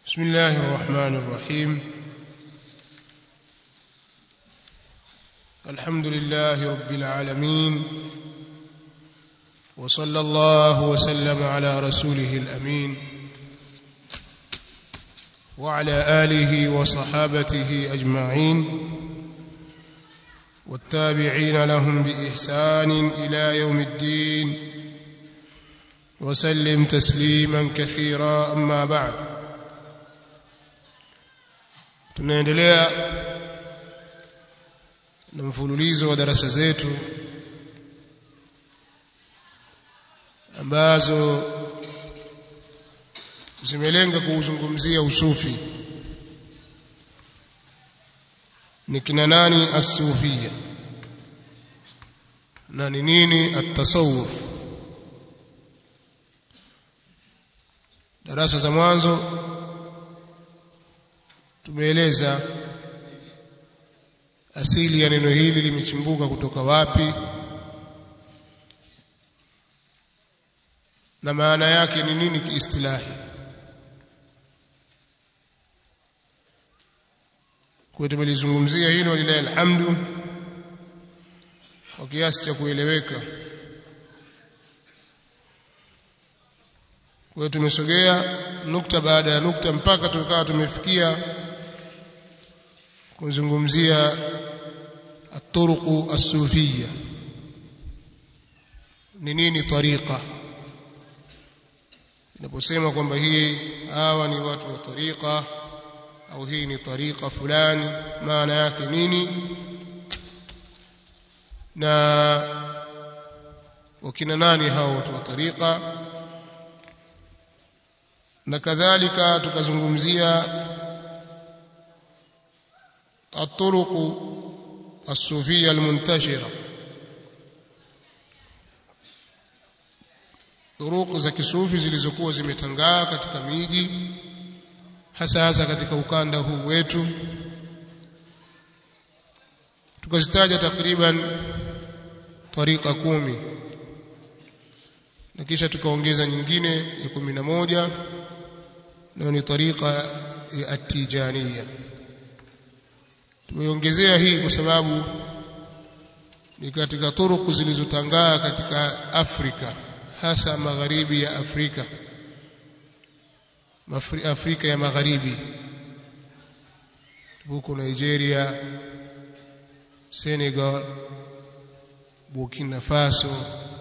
بسم الله الرحمن الرحيم الحمد لله رب العالمين وصلى الله وسلم على رسوله الامين وعلى اله وصحابته اجمعين والتابعين لهم باحسان الى يوم الدين وسلم تسليما كثيرا اما بعد tunaendelea na mfululizo wa darasa zetu ambazo zimelenga kuuzungumzia usufi ni kina nani as-sufia na ni nini at-tasawuf darasa za mwanzo tumeeleza asili ya neno hili limechimbuka kutoka wapi na maana yake ni nini kiistilahi kwa tumelizungumzia hilo lillahi alhamdu kwa kiasi cha kueleweka kwa hiyo tumesogea nukta baada ya nukta mpaka tukawa tumefikia kuzungumzia الطرق الصوفيه ni nini tariqa inaposema kwamba hii hawa ni watu wa tariqa au hii ni tariqa fulani maana yake nini na wakina nani hao watu wa tariqa na kadhalika tukazungumzia الطرق الصوفيه المنتشره turuku za kisufi zilizokuwa zimetangaa katika miji hasa hasa katika ukanda huu wetu tukazitaja takriban tariqa kumi na kisha tukaongeza nyingine ya kumi na moja nayo ni tariqa ya atijania tumeongezea hii kwa sababu ni katika turuku zilizotangaa katika Afrika hasa magharibi ya Afrika Mafri, Afrika ya magharibi huko Nigeria Senegal Burkina Faso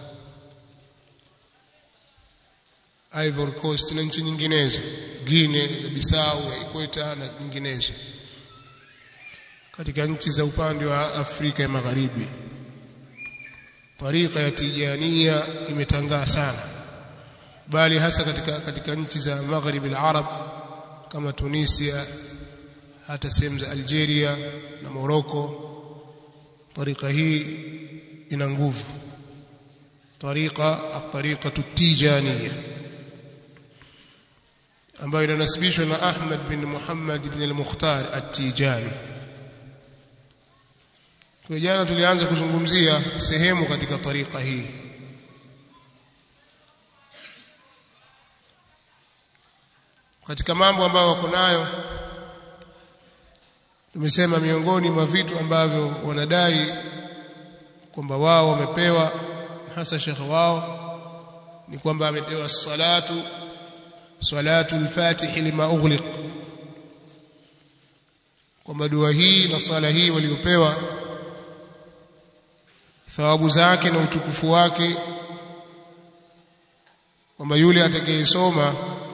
Ivory Coast na nchi nyinginezo Guinea Bissau ya Ikweta na nyinginezo katika nchi za upande wa Afrika ya Magharibi tariqa ya tijania imetangaa sana bali hasa katika katika nchi za Maghrib al-Arab kama Tunisia hata sehemu za Algeria na Morocco tariqa hii ina nguvu tariqa at-tariqa at-tijaniyya ambayo inanasibishwa na Ahmad bin Muhammad ibn al-Mukhtar at-Tijani kwa jana tulianza kuzungumzia sehemu katika tariqa hii katika mambo ambayo wako nayo tumesema miongoni mwa vitu ambavyo wanadai kwamba wao wamepewa hasa shekhe wao ni kwamba amepewa salatu salatu al-fatih lima ughliq kwamba dua hii na sala hii waliopewa thawabu zake na utukufu wake kwamba yule atakayesoma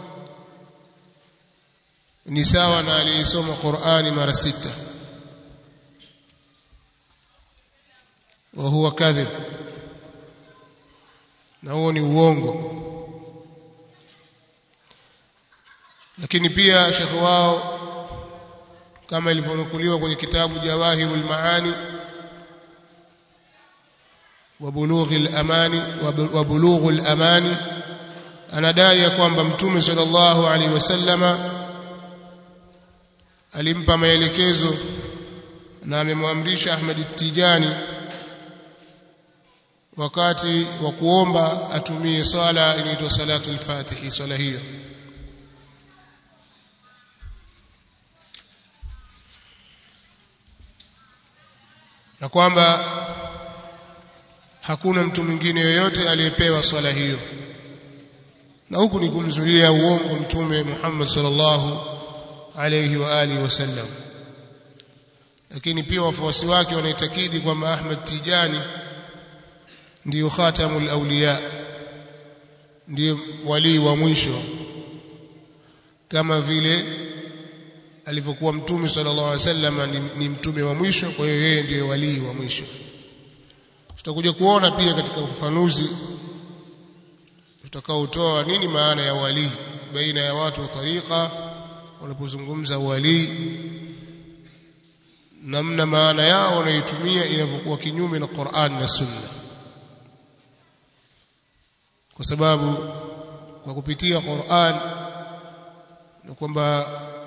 ni sawa na aliyesoma Qur'ani mara sita wa huwa kadhib na huo ni uongo lakini pia shekhe wao kama ilivyonukuliwa kwenye kitabu Jawahirul Maani وبلوغ الاماني وبلوغ الاماني anadai ya kwamba mtume sallallahu alaihi wasallama alimpa maelekezo na amemwamrisha Ahmad Tijani wakati wa kuomba atumie swala inaitwa salatul fatihi swala hiyo na kwamba hakuna mtu mwingine yoyote aliyepewa swala hiyo na huku ni kumzulia uongo mtume Muhammad sallallahu alayhi wa alihi wasallam lakini pia wafuasi wake wanaitakidi kwamba Ahmad Tijani ndiyo khatamul awliya ndiyo wali wa mwisho kama vile alivyokuwa mtume sallallahu alaihi wasallam ni, ni mtume wa mwisho kwa hiyo yeye ndiyo wali wa mwisho tutakuja kuona pia katika ufafanuzi tutakaotoa nini maana ya wali baina ya watu wa tariqa wanapozungumza wali namna maana yao wanaitumia inavyokuwa kinyume na Qur'an na Sunna kwa sababu kwa kupitia Qur'an ni kwamba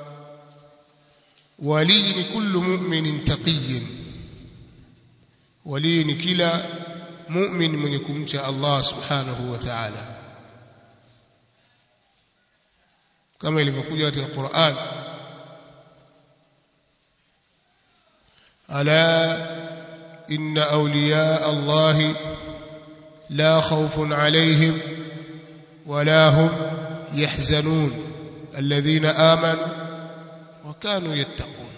wali ni kullu mu'minin taqiyyin wali ni kila mu'min mwenye kumcha Allah subhanahu wa ta'ala kama ilivyokuja katika Qur'an ala inna awliya Allah la khawfun alayhim wala hum yahzanun alladhina amanu wa kanu yattaqun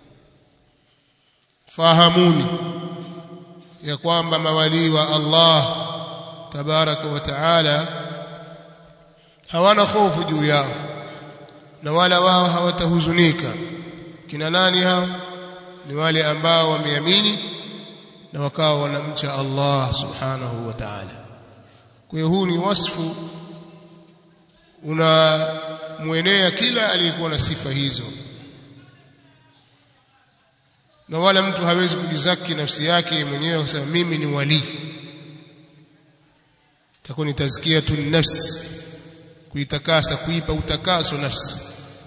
fahamuni ya kwamba mawali wa Allah tabaraka wa taala hawana hofu juu yao na wala wao hawatahuzunika kina nani hao ni wale ambao wameamini na wakawa wanamcha Allah subhanahu wa ta'ala kwa hiyo huu ni wasfu unamwenea kila aliyekuwa na sifa hizo na wala mtu hawezi kujizaki nafsi yake mwenyewe kusema mimi ni wali takuwa ni tazkiyatun nafsi kuitakasa kuipa utakaso nafsi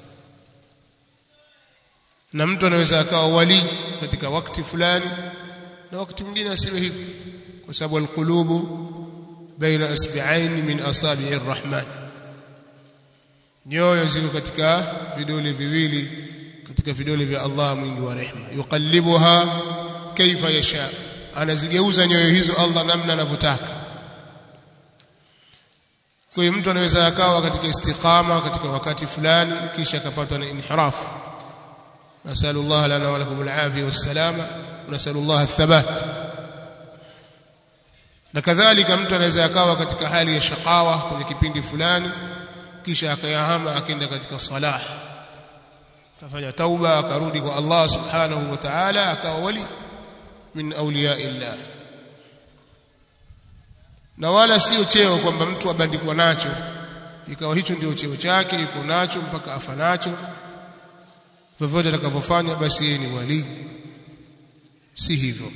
na mtu anaweza akawa wali katika wakati fulani na wakati mwingine asiwe hivi kwa sababu alqulubu baina asbi'ain min asabi'i arrahman nyoyo ziko katika vidole viwili katika vidole vya Allah mwingi wa rehema yuqallibuha kaifa yasha anazigeuza nyoyo hizo Allah namna anavyotaka kwa hiyo mtu anaweza akawa katika istiqama katika wakati fulani kisha akapatwa na inhirafu nasalu Allah lana wa lakum al-afiyah was-salama wa nasalu Allah ath-thabat na kadhalika mtu anaweza akawa katika hali ya shakawa kwenye kipindi fulani kisha akayahama akaenda katika salah kafanya tauba akarudi kwa Allah subhanahu wa ta'ala akawa wali min awliya illah na wala sio cheo kwamba mtu abandikwa nacho ikawa hicho ndio cheo chake yuko nacho mpaka afa nacho vyovyote atakavyofanya basi yeye ni wali si hivyo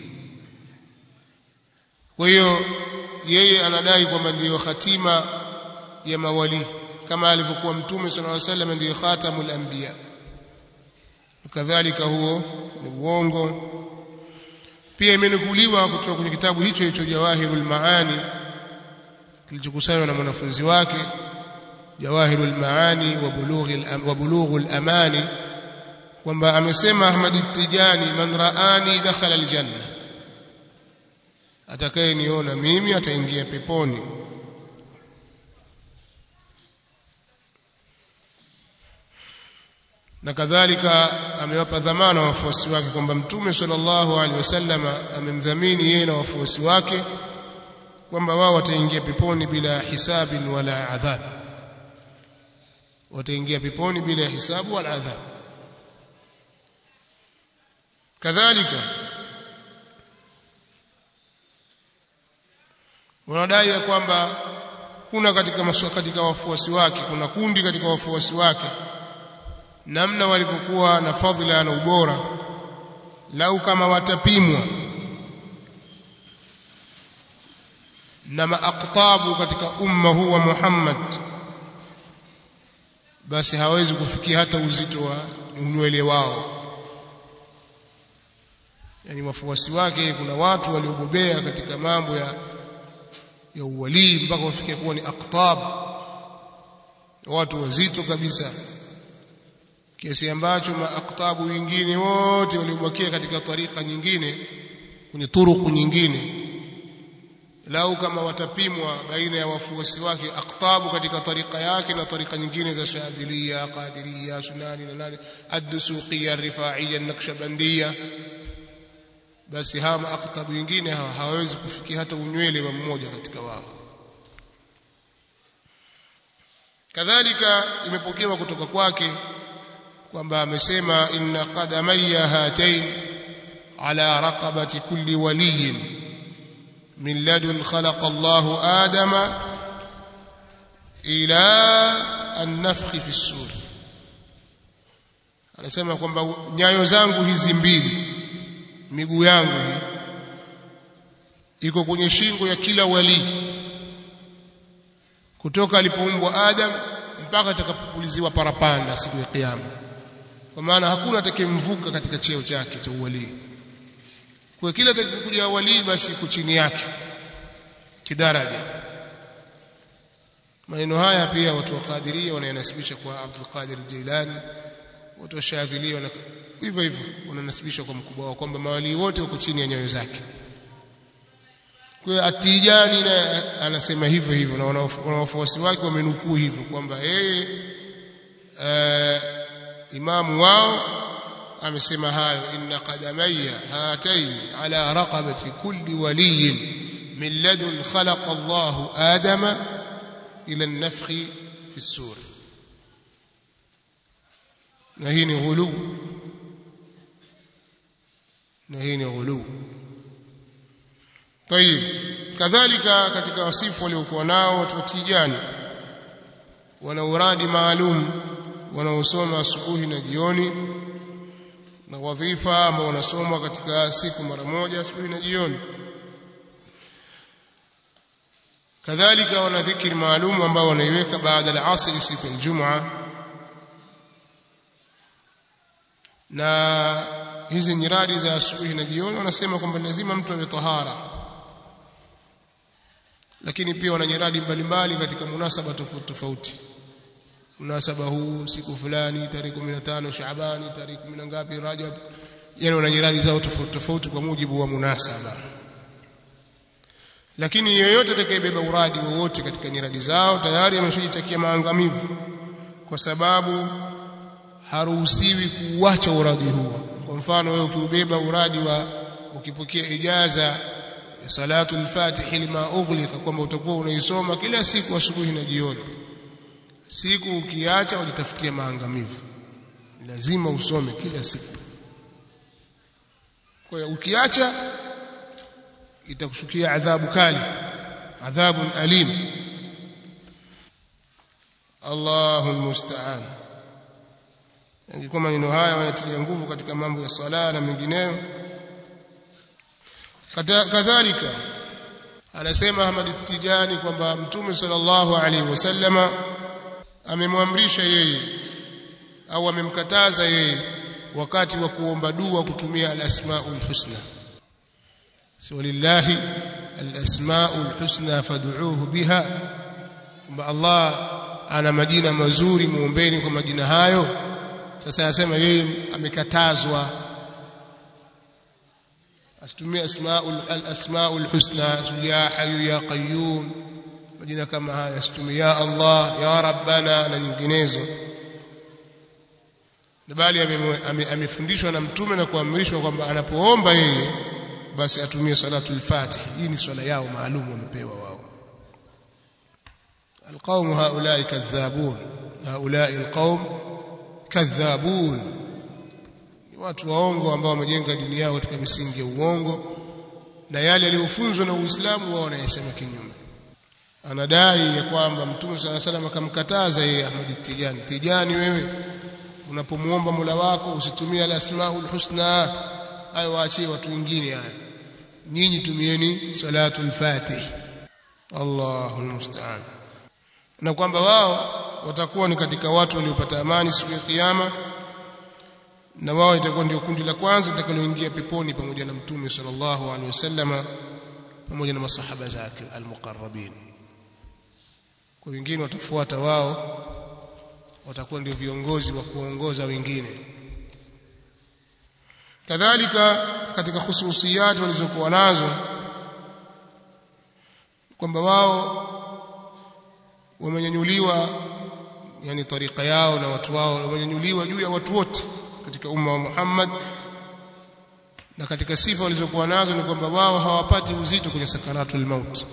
kwa hiyo yeye anadai kwamba ndiyo hatima ya mawali kama alivyokuwa mtume sallallahu alaihi wasallam ndiyo khatamul anbiya kadhalika huo ni uongo pia imenukuliwa kutoka kwenye kitabu hicho hicho Jawahirul Maani kilichokusanywa na mwanafunzi wake Jawahirul Maani wa Bulughul wa Bulughul Amani kwamba amesema Ahmad Tijani man raani dakhala aljanna atakayeniona mimi ataingia peponi na kadhalika amewapa dhamana wafuasi wake kwamba mtume sallallahu alaihi wasallam amemdhamini yeye na wafuasi wake kwamba wao wataingia peponi bila hisabin wala adhab wataingia peponi bila hisabu wala adhab kadhalika wanadai ya kwamba kuna katika maswa, katika wafuasi wake kuna kundi katika wafuasi wake namna walivyokuwa na fadhila na ubora lau kama watapimwa na maaktabu katika umma huu wa Muhammad basi hawezi kufikia hata uzito wa unywele wao yani wafuasi wake kuna watu waliobobea katika mambo ya ya uwalii mpaka wafikia kuwa ni aktab watu wazito kabisa kiasi ambacho maaktabu wengine wote waliobakia katika tarika nyingine kwenye turuku nyingine lau kama watapimwa baina ya wafuasi wake aktabu katika tarika yake na tarika nyingine za shadhilia qadiria sunani na nani ad-dusuqiyya rifa'iyya nakshabandia basi hawa aktabu wengine hawa hawawezi kufikia hata unywele wa mmoja katika wao kadhalika imepokewa kutoka kwake kwamba amesema inna qadamayya hatain ala raqabati kulli waliyin min ladun khalaqa Allahu Adama ila an-nafkhi fi as-sur anasema kwamba nyayo zangu hizi mbili miguu yangu hii iko kwenye shingo ya kila wali kutoka alipoumbwa Adam mpaka atakapopuliziwa parapanda siku ya kiyama kwa maana hakuna atakayemvuka katika cheo chake cha uwalii kwa kila atakayekuja wali basi iko chini yake kidaraja maneno haya pia watu wa Qadiria wanayanasibisha kwa Abdul Qadir Jilani watu wa Shadhilia wana hivyo hivyo wananasibisha kwa mkubwa wao kwamba mawali wote wako chini ya nyayo zake kwa hiyo Atijani na anasema hivyo hivyo na wanawafuasi wake wamenukuu hivyo kwamba yeye imamu wao amesema hayo inna qadamayya hatayn ala raqabati kulli waliyin min ladun khalaqa Allahu Adama ila an-nafkhi fi as-sur na hii ni ghulu na hii ni ghulu طيب kadhalika katika wasifu waliokuwa nao watu wa Tijani wana uradi maalum wanaosoma asubuhi na jioni na wadhifa ambao wanasoma katika siku mara moja asubuhi na jioni kadhalika wana dhikri maalum ambao wanaiweka baada ya asri siku ya Ijumaa na hizi nyiradi za asubuhi na jioni wanasema kwamba lazima mtu awe tahara lakini pia wana nyiradi mbalimbali katika munasaba tofauti tofauti munasaba huu siku fulani tarehe 15 Shaabani tarehe 10 ngapi Rajab yani wana nyiradi zao tofauti tofauti kwa mujibu wa munasaba lakini yeyote atakayebeba uradi wowote katika nyiradi zao tayari ameshajitakia maangamivu kwa sababu haruhusiwi kuuacha uradi huo kwa mfano wewe ukiubeba uradi wa ukipokea ijaza salatu al-fatih lima ughliqa kwamba utakuwa unaisoma kila siku asubuhi na jioni siku ukiacha ujitafutia maangamivu lazima usome kila siku kwa hiyo ukiacha itakushukia adhabu kali adhabu alim Allahu musta'an ingekuwa maneno haya wanatilia nguvu katika mambo ya sala na mengineyo kadhalika anasema Ahmad Tijani kwamba Mtume sallallahu alaihi wasallama amemwamrisha yeye au amemkataza yeye wakati wa kuomba dua kutumia al-asmaul husna walillahi al-asmaul husna fad'uuhu biha kwamba Allah ana majina mazuri muombeni kwa majina hayo sasa anasema yeye amekatazwa asitumie asmaul al-asmaul husna ya hayyu ya qayyum majina kama haya asitumie ya Allah ya rabbana na nyinginezo bali amefundishwa na mtume na kuamrishwa kwamba anapoomba yeye basi atumie salatu al-fatih hii ni swala yao maalum wamepewa wao القوم هؤلاء كذابون هؤلاء القوم كذابون watu waongo ambao wamejenga dini yao katika misingi ya uongo na yale yaliyofunzwa na Uislamu wao wanayasema kinyume anadai ya kwamba Mtume صلى الله عليه akamkataza yeye Ahmad Tijani Tijani wewe unapomuomba Mola wako usitumie al-asmaul husna hayo waachie watu wengine haya nyinyi tumieni salatul fatih Allahul musta'an na kwamba wao watakuwa ni katika watu waliopata amani siku ya kiyama na wao itakuwa ndio kundi la kwanza litakaloingia peponi pamoja na mtume sallallahu alaihi wasallama pamoja na masahaba zake almuqarrabin kwa wengine watafuata wao watakuwa ndio viongozi wa kuongoza wengine kadhalika katika hususiyat walizokuwa nazo kwamba wao wamenyanyuliwa yani tarika yao na watu wao wamenyanyuliwa juu ya watu wote katika umma wa Muhammad na katika sifa walizokuwa nazo ni kwamba wao hawapati uzito kwenye sakaratul maut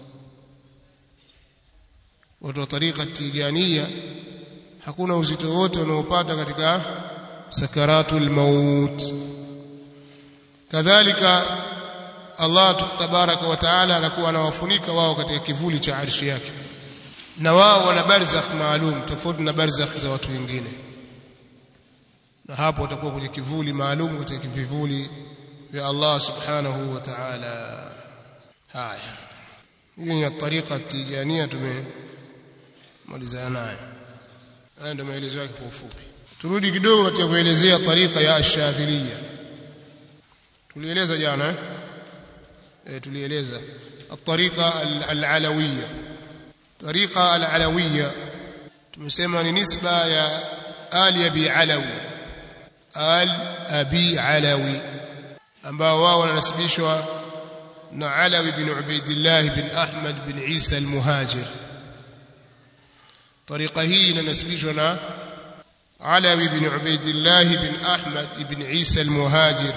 watu wa tarika tijania hakuna uzito wote wanaopata katika sakaratul maut kadhalika Allah tabaraka wa taala anakuwa anawafunika wao katika kivuli cha arshi yake na wao wana barzakh maalum tofauti na barzakh za watu wengine na hapo watakuwa kwenye kivuli maalum katika vivuli vya Allah subhanahu wa ta'ala haya hii ni tariqa tijania tumemalizana nayo haya ndio maelezo yake kwa ufupi turudi kidogo katika kuelezea tariqa ya ash-shadhiliyya tulieleza jana eh e, tulieleza الطريقه العلويه طريقه العلويه tumesema ni nisba ya ali abi alawi al abi alawi ambao wao wanasibishwa na alawi bin ubaidillah bin ahmad bin isa al-muhajir طريقه hii inasibishwa na alawi bin ubaidillah bin ahmad ibn isa al-muhajir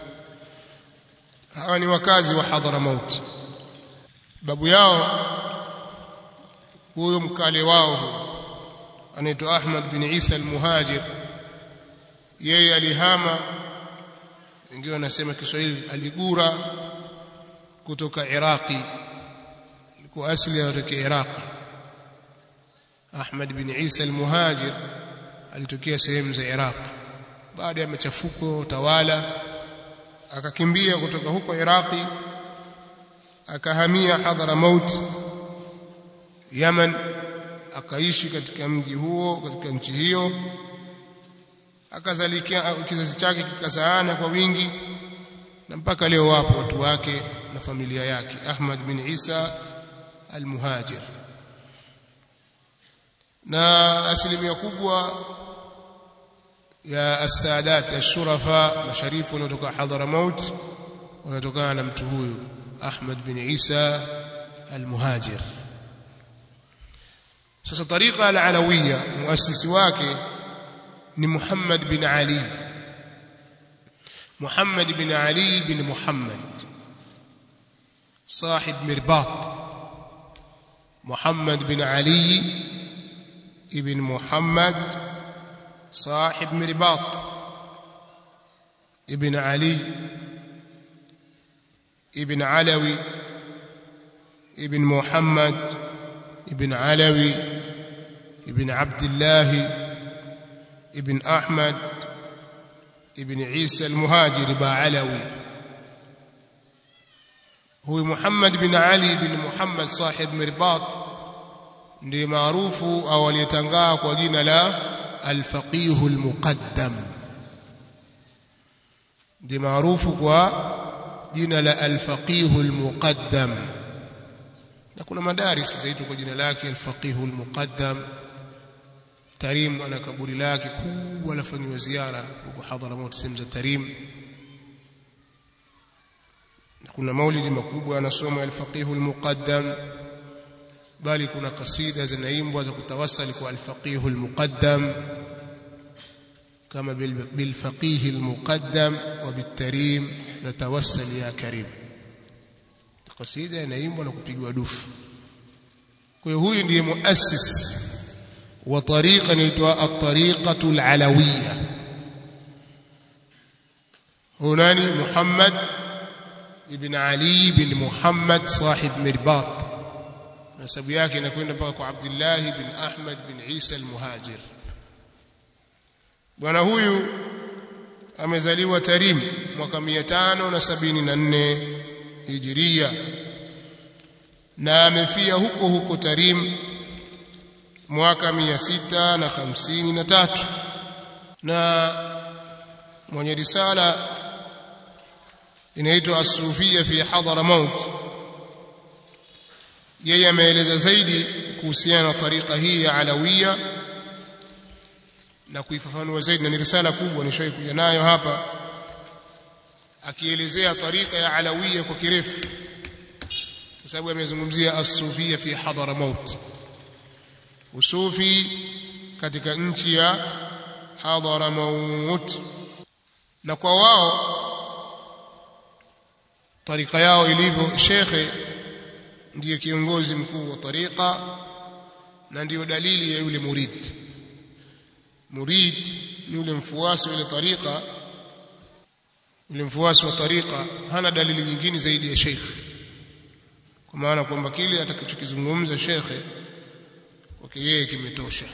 hawa ni wakazi wa Hadramaut babu yao huyo mkale wao anaitwa Ahmad bin Isa al-Muhajir yeye alihama wengine wanasema Kiswahili aligura kutoka Iraqi kwa asili anatokea Iraqi Ahmad bin Isa al-Muhajir alitokea sehemu za Iraq baada ya machafuko tawala akakimbia kutoka huko Iraqi akahamia Hadramaut Yaman akaishi katika mji huo katika nchi hiyo akazalikia kizazi chake kikazaana kwa wingi na mpaka leo wapo watu wake na familia yake Ahmad bin Isa al-Muhajir na asilimia kubwa ya as-sadat ash-shurafa masharifu wanatoka Hadramaut wanatokana na mtu huyu Ahmad bin Isa al-Muhajir sasa tariqa al-alawiyya muasisi wake ni Muhammad bin Ali Muhammad bin Ali bin Muhammad صاحب مرباط محمد بن علي ابن محمد صاحب مرباط ابن علي ابن علوي ابن محمد ابن علوي ابن عبد الله ابن أحمد ابن عيسى المهاجر با علوي هو محمد بن علي بن محمد صاحب مرباط ndiye maarufu au aliyetangaa kwa jina la al-faqih al-muqaddam ndiye maarufu kwa jina la al-faqih al-muqaddam na kuna madaris zaitwa kwa jina lake al-faqih al-muqaddam Tarim ana kaburi lake kubwa lafanywa ziara huko Hadramaut sehemu za Tarim kuna maulidi makubwa anasoma al-faqih al-muqaddam bali kuna kasida zinaimbwa za kutawassali kwa al-faqih al-muqaddam kama bil faqih al-muqaddam wa bit-tarim natawassal ya karim kasida inaimbwa na kupigwa dufu kwa hiyo huyu ndiye muassis wa tariqa inaitwa at-tariqatu al-alawiyya hunani Muhammad ibn Ali ibn Muhammad sahib Mirbat nasabu yake inakwenda mpaka kwa Abdullah bin Ahmad bin Isa al-Muhajir bwana huyu amezaliwa Tarim mwaka 574 Hijiria na amefia huko huko Tarim mwaka 653 na mwenye risala inaitwa As-Sufia fi Hadramaut yeye ameeleza zaidi kuhusiana na tariqa hii ya Alawiyya na kuifafanua zaidi na ni risala kubwa nishawahi kuja nayo hapa akielezea tarika ya alawiya kwa kirefu kwa sababu amezungumzia as-sufia fi Hadramaut usufi katika nchi ya Hadramaut na kwa wao tarika yao ilivyo shekhe ndiye kiongozi mkuu wa tarika na ndiyo dalili ya yule murid murid yule mfuasi wa ile tarika yule mfuasi wa tarika hana dalili nyingine zaidi ya sheikh kwa maana kwamba kile atakachokizungumza shekhe kwake yeye kimetosha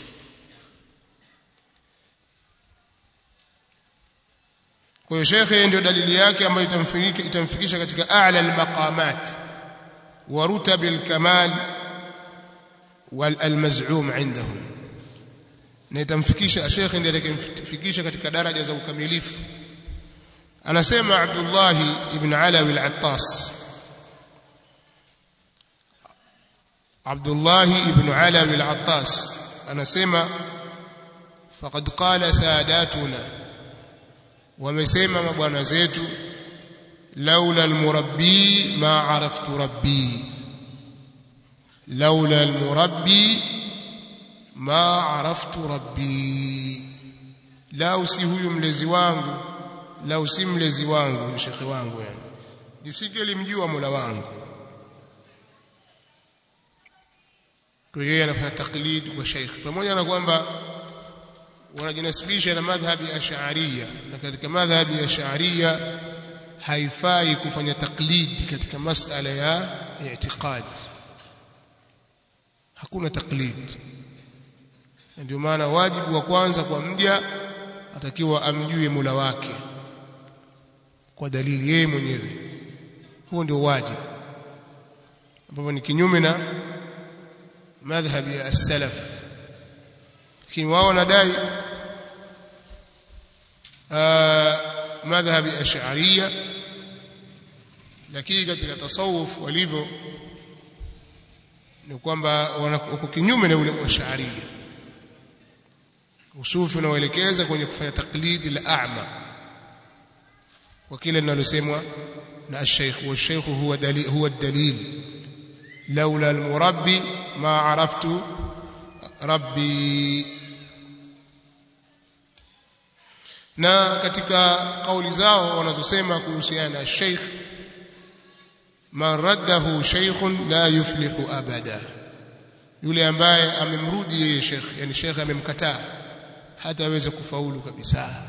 kwa hiyo shekhe ndio dalili yake ambayo itamfikisha itamfikisha katika a'la al-maqamat wa rutab al-kamal wal al-maz'um indahum na itamfikisha shekhe ndiye atakayemfikisha katika daraja za ukamilifu anasema Abdullah ibn Alawi al-Attas Abdullah ibn Alawi al-Attas anasema faqad qala sadatuna wamesema mabwana zetu laula almurabbi ma araftu rabbi laula almurabbi ma araftu rabbi lau si huyu mlezi wangu lau si mlezi wangu ni shekhi wangu yani nisingelimjua mola wangu kwa yeye anafanya taklid kwa sheikh pamoja na kwamba wanajinasibisha na madhhabi ya Ash'ariyya na katika madhhabi ya Ash'ariyya haifai kufanya taklid katika masala ya i'tiqad hakuna taklid ndio maana wajibu wa kwanza kwa mja atakiwa amjue Mola wake kwa dalili yeye mwenyewe huo ndio wajibu ambapo ni kinyume na madhhabi ya as-salaf lakini wao wanadai madhhabi ash'ariyya lakini katika tasawuf walivyo ni kwamba wako kinyume na ule ash'ariyya usufi unaoelekeza kwenye kufanya taklidi la a'ma kwa kile linalosemwa na ash-shaykh wa ash-shaykh huwa dalil huwa dalil laula al-murabbi ma araftu rabbi na katika kauli zao wanazosema kuhusiana na sheikh man raddahu shaykhun la yuflihu abada yule ambaye amemrudi yeye sheikh yani sheikh amemkataa hata aweze kufaulu kabisa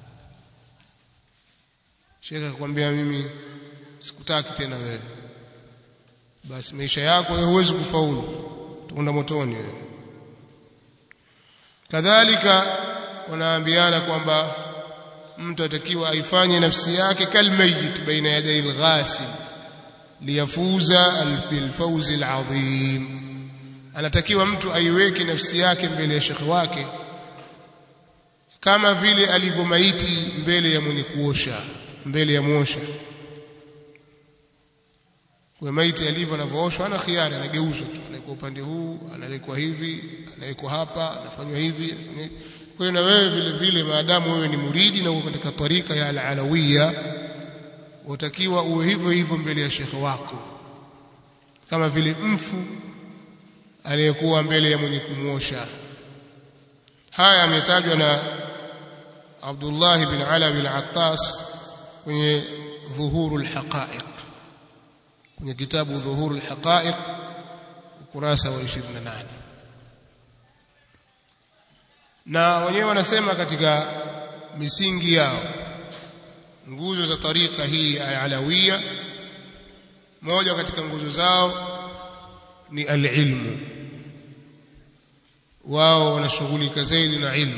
sheikh akwambia mimi sikutaki tena wewe basi maisha yako wewe huwezi kufaulu utakwenda motoni wewe kadhalika wanaambiana kwamba mtu atakiwa aifanye nafsi yake kalmayit baina yaday alghasil liyafuza bilfawz alazim anatakiwa mtu aiweke nafsi yake mbele ya shekhi wake kama vile alivyomaiti mbele ya mwenye kuosha mbele ya mwosha kwa maiti alivyo anavyooshwa ana khiari anageuzwa tu anaikuwa upande huu analekwa hivi anaikuwa hapa anafanywa hivi kwa hiyo na wewe vile vile maadamu wewe ni muridi na uko katika tarika ya al-alawiyya utakiwa uwe hivyo hivyo mbele ya shekhe wako kama vile mfu aliyekuwa mbele ya mwenye kumwosha haya ametajwa na Abdullah bin Alawi al-Attas kwenye dhuhurul haqa'iq kwenye kitabu dhuhurul haqa'iq ukurasa wa 28 na wenyewe wanasema katika misingi yao nguzo za tarika hii alawia moja katika nguzo zao ni alilmu wao wanashughulika zaidi na ilmu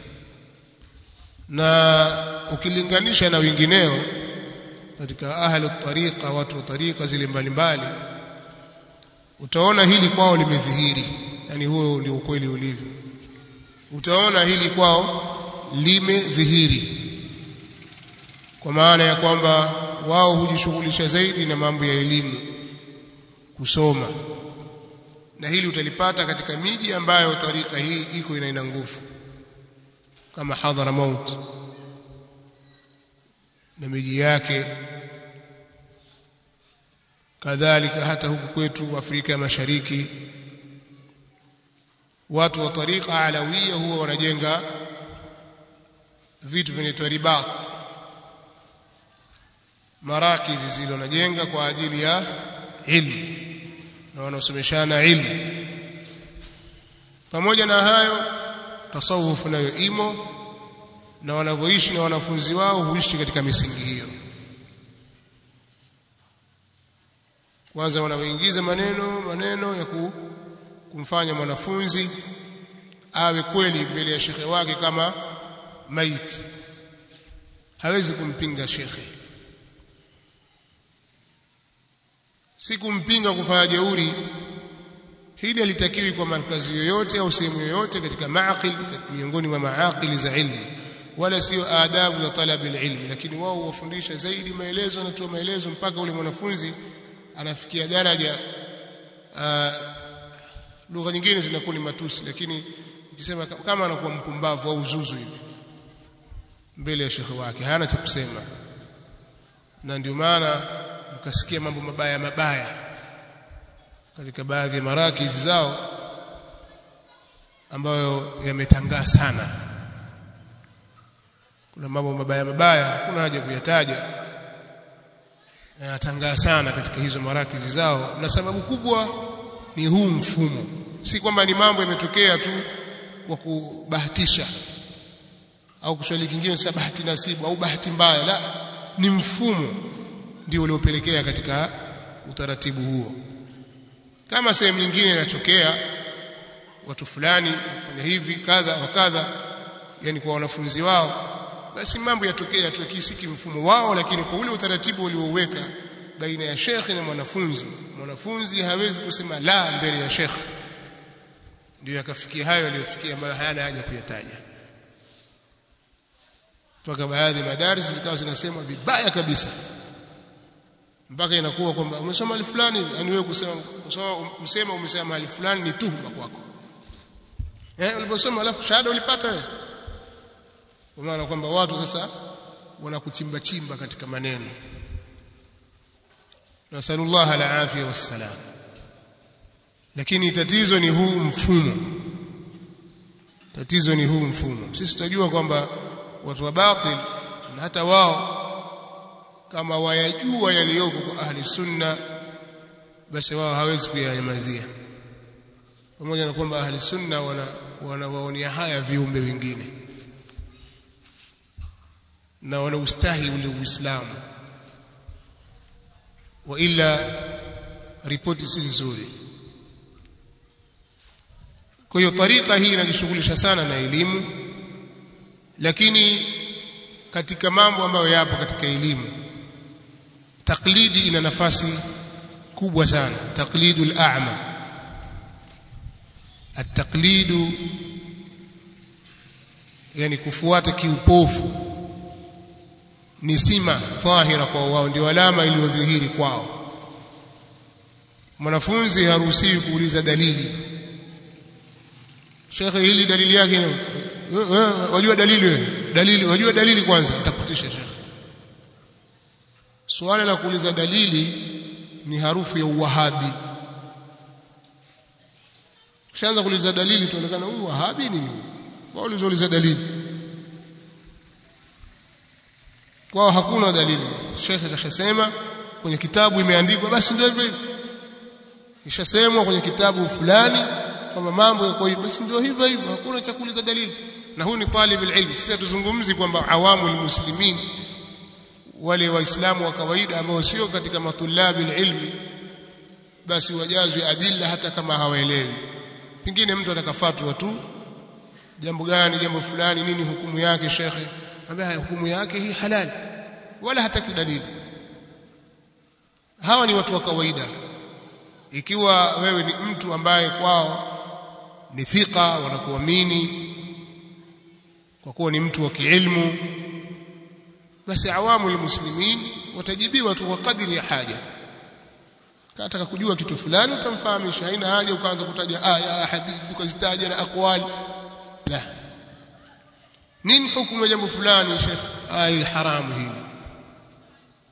na ukilinganisha na wengineo katika ahli tariqa watu wa tariqa zile mbalimbali utaona hili kwao limedhihiri yani huo ndio ukweli ulivyo utaona hili kwao limedhihiri kwa maana ya kwamba wao hujishughulisha zaidi na mambo ya elimu kusoma na hili utalipata katika miji ambayo tarika hii iko ina nguvu kama Hadramaut na miji yake kadhalika hata huku kwetu Afrika ya Mashariki watu wa tariqa alawia huwa wanajenga vitu vinaitwa ribat marakizi zile wanajenga kwa ajili ya ilmu na wanaosomeshana ilmu pamoja na hayo tasawuf nayo imo na wanavyoishi na wanafunzi wao huishi katika misingi hiyo kwanza wanaoingiza maneno maneno ya ku, kumfanya mwanafunzi awe kweli mbele ya shekhe wake kama maiti hawezi kumpinga shekhe si kumpinga kufanya jeuri hili halitakiwi kwa markazi yoyote au sehemu yoyote katika maaqil miongoni mwa maaqili za ilmu wala sio adabu za talabi ilmi lakini wao wafundisha zaidi maelezo wanatoa maelezo mpaka ule mwanafunzi anafikia daraja lugha nyingine zinakuwa ni matusi lakini ukisema kama anakuwa mpumbavu au uzuzu hivi mbele ya shekhe wake hana cha kusema na ndio maana mkasikia mambo mabaya mabaya katika baadhi ya marakizi zao ambayo yametangaa sana kuna mambo mabaya mabaya hakuna haja kuyataja yanatangaa sana katika hizo marakizi zao na sababu kubwa ni huu mfumo si kwamba ni mambo yametokea tu kwa kubahatisha au Kiswahili kingine sasa bahati nasibu au bahati mbaya la ni mfumo ndio uliopelekea katika utaratibu huo kama sehemu nyingine inatokea watu fulani wafanya hivi kadha wa kadha yani kwa wanafunzi wao basi mambo yatokea tu kisiki mfumo wao lakini kwa ule utaratibu ulioweka baina ya shekhi na mwanafunzi mwanafunzi hawezi kusema la mbele ya shekhi ndio yakafikia hayo aliyofikia ambayo hayana haja kuyataja mpaka baadhi ya madaris zikawa zinasema vibaya kabisa mpaka inakuwa kwamba umesoma mahali fulani yani wewe kusema kusoma msema umesema mahali fulani ni tuhuma kwako eh uliposoma alafu shahada ulipata wewe kwa maana kwamba watu sasa wanakuchimba chimba katika maneno nasallallahu alafia wassalam lakini tatizo ni huu mfumo tatizo ni huu mfumo sisi tunajua kwamba watu wa batil na hata wao kama wayajua yaliyoko kwa ahli sunna basi wao hawezi kuyanyamazia pamoja na kwamba ahli sunna wana wanawaonea haya viumbe wengine na wanaustahi ule uislamu wa ila ripoti si nzuri kwa hiyo tarika hii inajishughulisha sana na elimu lakini katika mambo ambayo yapo katika elimu taklidi ina nafasi kubwa sana taklidul a'ma at-taqlidu yani kufuata kiupofu ni sima dhahira kwa wao ndio alama iliyodhihiri kwao mwanafunzi haruhusiwi kuuliza dalili shekhe hili dalili yake wajua dalili wewe dalili wajua dalili kwanza atakutisha shekhe suala la kuuliza dalili ni harufu ya uwahabi kishaanza kuuliza dalili tuonekana huyu wahabi ni wao ulizouliza dalili kwao hakuna dalili shekhe kashasema kwenye kitabu imeandikwa basi ndio hivyo hivyo ishasemwa kwenye kitabu fulani kwamba mambo yako hivyo basi ndio hivyo hivyo hakuna cha kuuliza dalili na huu ni talib alilm sisi tuzungumzi kwamba awamu almuslimin wale waislamu wa kawaida ambao sio katika matulabi alilmi basi wajazwe adilla hata kama hawaelewi pengine mtu atakafatwa tu jambo gani jambo fulani nini hukumu yake shekhe ambaye hukumu yake hii halali wala hataki dalili hawa ni watu wa kawaida ikiwa wewe ni mtu ambaye kwao ni thika wanakuamini kwa kuwa ni mtu wa kiilmu basi awamu almuslimin watajibiwa tu kwa kadiri ya haja kataka kujua kitu fulani utamfahamisha haina haja ukaanza kutaja aya hadithi ukazitaja na aqwali la nini hukumu ya jambo fulani sheikh aya haramu hili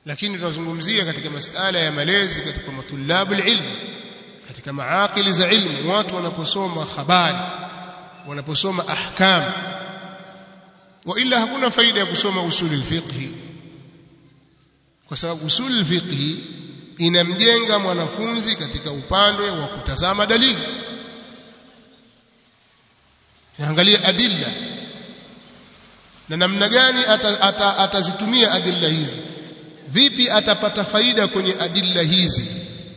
lakini tunazungumzia katika masala ya malezi katika matulabu ilmu katika maakili za ilmu watu wanaposoma habari wanaposoma ahkam wa ila hakuna faida ya kusoma usuli fiqhi kwa sababu usuli fiqhi inamjenga mwanafunzi katika upande wa kutazama dalili naangalia adilla na namna gani atazitumia ata, ata adilla hizi vipi atapata faida kwenye adilla hizi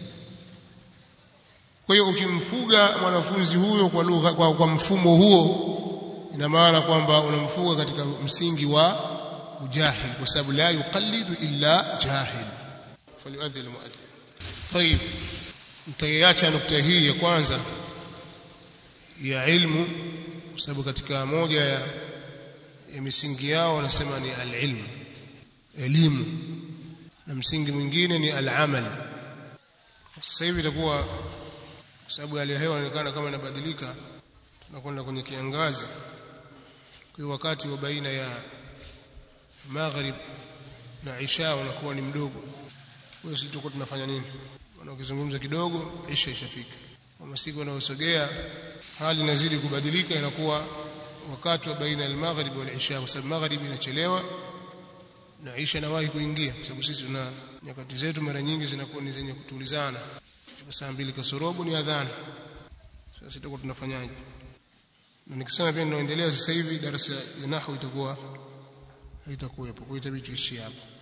kwa hiyo ukimfuga mwanafunzi huyo kwa lugha kwa, kwa mfumo huo ina maana kwamba unamfuga katika msingi wa ujahil kwa sababu la yuqallidu illa jahil falyuadhi almuadhin طيب mtaiacha nukta hii ya kwanza ya ilmu kwa sababu katika moja ya, ya misingi yao wanasema ni alilmu elimu na msingi mwingine ni alamal sasa hivi itakuwa kwa sababu hali ya hewa inaonekana kama inabadilika tunakwenda kwenye kiangazi kwa wakati wa baina ya maghrib na isha unakuwa ni mdogo kwa hiyo sisi tunafanya nini wanakizungumza kidogo isha ishafika kama siku wanaosogea hali inazidi kubadilika inakuwa wakati wa baina ya maghrib wal isha kwa sababu maghrib inachelewa na isha inawahi kuingia kwa sababu sisi tuna nyakati zetu mara nyingi zinakuwa ni zenye kutulizana fika saa mbili kasorobo ni adhana sasa tutakuwa tunafanyaje na nikisema pia ninaendelea sasa hivi darasa ya nahwu itakuwa haitakuwepo kwa hiyo itabidi tuishie hapo